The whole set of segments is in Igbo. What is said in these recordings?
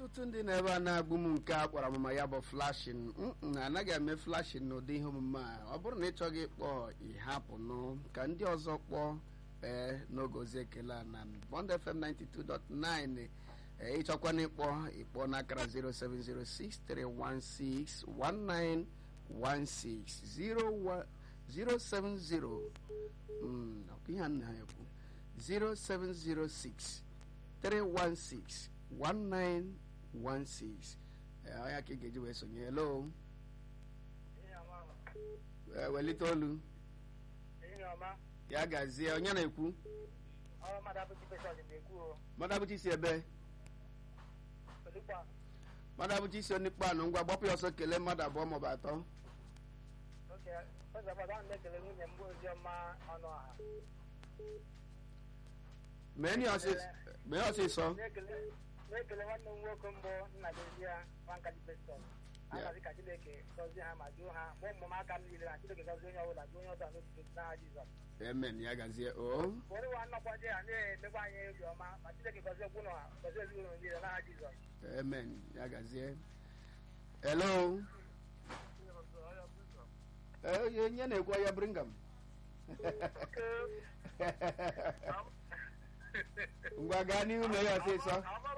ọtụtụ ndị na-ebe a na-agbụ m nke a kpọrọ amụma ya bụ flashin na anaghị eme flashin n'ụdị ihe omume a ọ bụrụ na ị chọghị ịkpọ ịhapụ nụ ka ndị ọzọ kpọọ ee n'oge ozi ekele a na Bond FM 92.9 ee ịchọkwana ịkpọ ịkpọ n'akara 07063161916 070 ọkụ ihe a nna ha ekwu 0706 316 1916 ya ka ị ga-eji wee sonye hello welite olu ya gazie onye na-ekwu mmadụ abụchi isi ebe mmadụ abụchi isi onikpo anụ ngwa gbapụ ya ọsọ kelee mmadụ abụọ maọbụ atọ mee ọsịsọ na-ekele nwanne m nwoke mbụ nna dozi ya nwankadi peston anazi ka chineke gọzie ha ma duo ha ma ụmụmaka m niile na chineke gọzie onye ọbụla duo onye ọzọ n'otutu n'aha jizọs amen ya gazie o ụfọdụ nwa nnọkwaje ha na-emekwa anyị obi ọma ma chineke gọzie gwụ na gọzie ezinụlọ niile n'aha jizọs amen ya gazie hello onye na-ekwu ya bringam ngwa gaa n'ihu mee ya ọsịsọ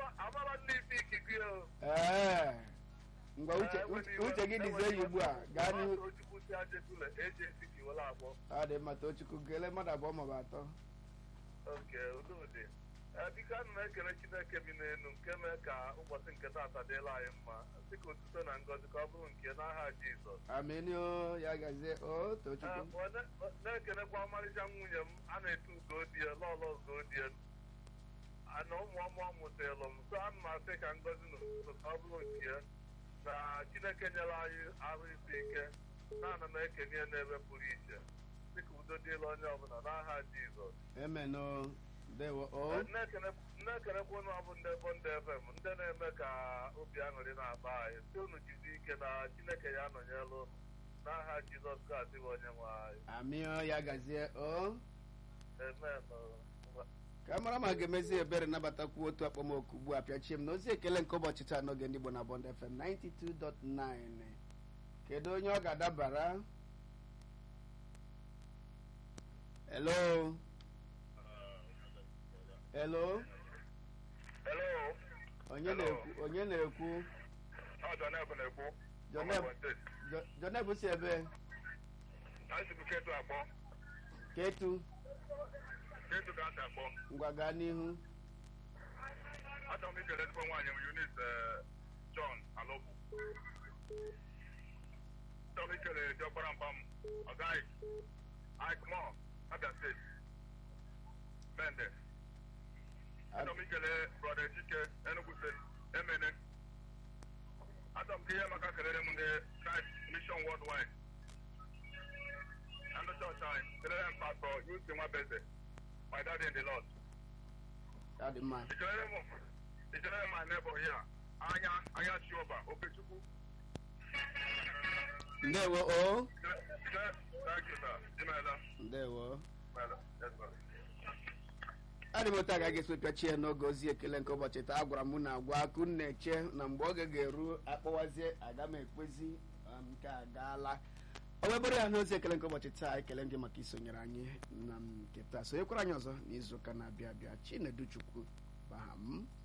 ee ngwa uche gị dịzie ya ugbu a gaa n'ihu ọ dị mma tochukwu kelee mmadụ abụọ maọbụ atọ biko ana m ekele chineke bi n'elu nke mee ka ụbọchị nke taata dịla anyị mma dịka otuto na ngọzi ka ọ bụrụ nke n'aha jizọs amenio ya gazie o tochukwu na-ekelekwa ọmarịcha nwunye m a na-etu ugodie lọlọ ugodie na ụmụ ọmụ mụtalụ m so ana m asị ka ngọzi na otuto ka ọ bụrụ nke na chineke nyere anyị ahụ isi ike na ana m ekene ya n'ebe pụrụ iche dịka udo dịla onye ọbụla n'aha jizọs emeno ndewo o na-ekelekwa ụnụ ọbụ ndị bụ ndị fm ndị na-eme ka obi aṅụrị na-akpa anyị si unu jide ike na chineke ya anọnyela ụnụ n'aha jizọs kraịst bụ onye nwe anyị amio ya gazie o amen ka mara ma ga-emezi ebere nabatakwu otu akpọmoku ugbu a pịachie m na ozi ekele nke ụbọchị taa n'oge ndị Igbo na Bond FM 92.9 kedu onye ọ ga-adabara hello hello hello onye na-ekwu onye na-ekwu ọ Joneb na-ekwu Joneb si ebe anyị bụ ketu akpọ ketu ketu ka asị akpọ ngwa gaa n'ihu achọrọ m ikele ezigbo nwaanyị m Eunice John Alobu achọrọ m ikele diọkpara mpa m ọgaghị Ike Mo Abia steeti Mendes achọrọ m ikele brọda Ejike Enugu steeti Emene achọrọ m ka ihe maka kelere m ndị Christ Mission Worldwide and the church anyị kelere m pastọ Yusi Nwabeze my daddy in the Lord ya dị mma ichelere m ichelere m my neighbor here anya anya Chioma Okechukwu ndewo o thank you sir imeela ndewo imeela yes sir adị m otu a ga-aga esi pịachie n'oge ozi ekele nke ụbọchị taa agwara m na agwa akụ na-eche na mgbe oge ga-eru akpọwazie aga m ekpezi nke a gaala o webere ya n'ozi ekele nke ụbọchị taa ekele gị maka isonyere anyị na nke taa sonyekwara anyị ọzọ n'izu ụka na-abịa abịa chinedu chukwu baha m